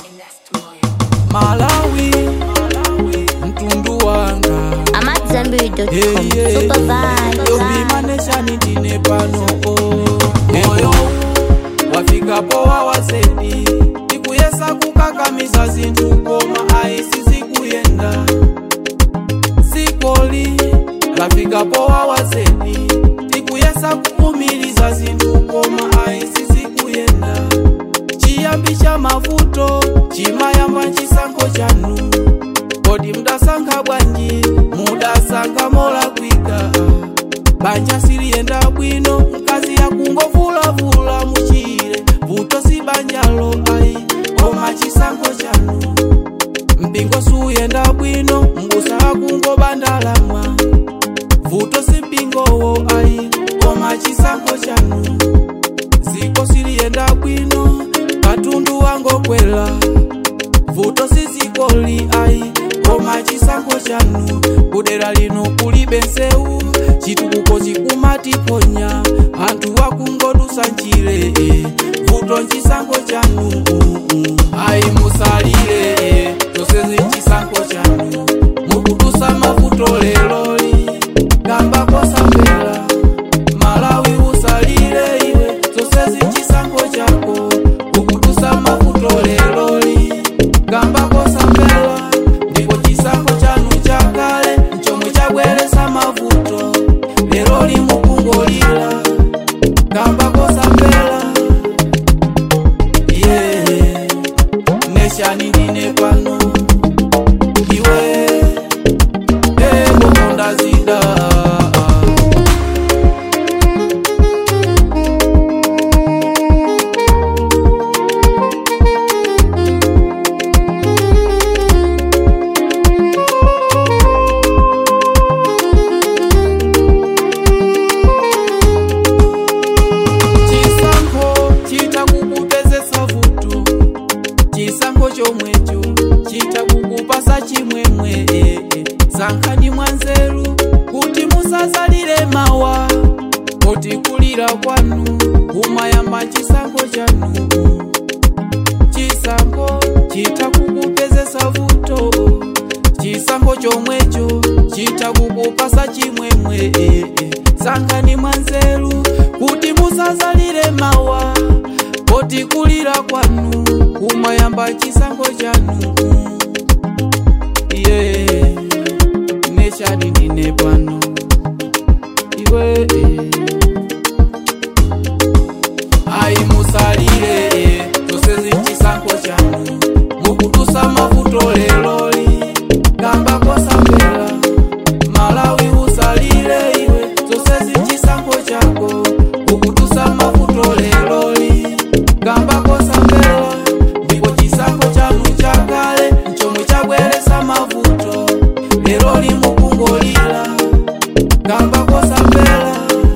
Malawi, mtundu wanga amadzambiri.com Hey, yeah. supervise yobimaneshani ndine pano moyo wafika powa wasedi tikuyesa kukakamiza zinthu koma ayisisi kuyenda sikoli lafika powa wasedi tikuyesa kukumiliza zinthu koma ayisisi kuyenda chiyambi cha mavuto chimayamba chisankho chanu kodi mudasankha bwanji mudasankha molakwika banja siliyenda bwino mkazi yakungovulavula muchire vuto si banjalo ayi koma chisankho chanu mpingo suyenda bwino mbusa akungobandalama vuto si mpingowo ayi koma chisankho chanu ziko siliyenda bwino katundu wangokwela vuto sizikoli ayi koma chisankho chanu kudera lino kulibe nseu chitukuko chikumatiponya anthu wakungodusa njire eh. vuto nchisankho chanu ayi musalire zonsezi chisankho chanu mukudusa mavuto leloli kamba kosambela malawi usalire iwe zonsezi chisankho chako ukudusa mavuto leloli gamba kosambela ndipo chisankho chanu chakale nchomwe chabweresa mavuto leloli mukungolira gamba kosambela yeah. neshani ndine pano iwe ebokonda zida chisankho chita kukupezesa vuto chisankho chomwecho chita kukupasa chimwemwe eh, eh. sankhani mwanzeru kuti musazalire mawa poti kulira kwanu kumayamba chisankho chanu chisankho chita kukupezesa vuto chisankho chomwecho chita kukupasa chimwemwe eh, eh. sankhani mwanzeru kuti musazalire mawa poti kulira kwanu kumayamba chisankho chanu yeah. neshani ndine pano iwe eh. ayi musalire eh. zonsezi chisankho chanu mukudusa mavuto leloli gamba kosambela malawi usalire iwe zonsezi chisankho chako ukudusa mavuto leloli gamba kosambela ndipo chisankho chanu chakale nchomwe chabweresa mavuto leloli mukungolira gamba kosambela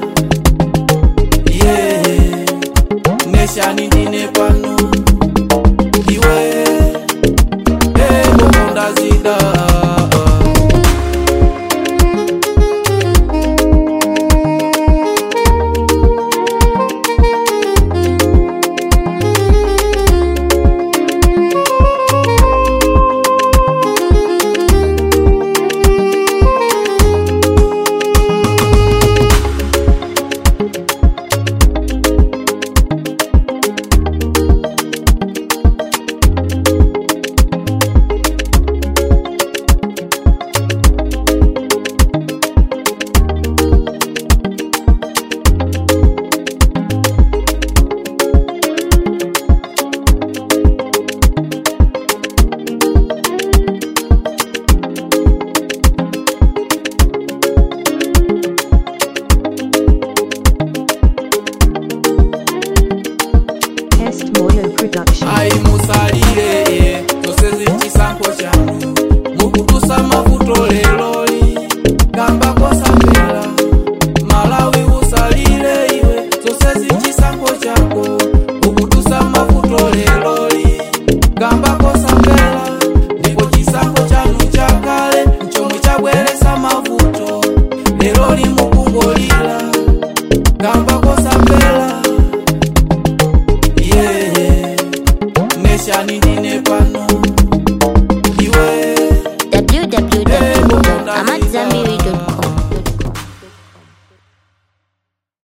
yeah. neshani ndine pano iwe ebokonda zida Test Moyo Production. ayi musalire eh, zonsezi chisankho chanu mukudusa mavuto leloli gamba kosambela malawi usalire iwe zonsezi chisankho chako ukudusa mavuto leloli gamba kosambela ndipo chisankho chanu chakale nchomwe chabweresa mavuto leloli mukungolira gamba kosambela yeah. neshani ndine pano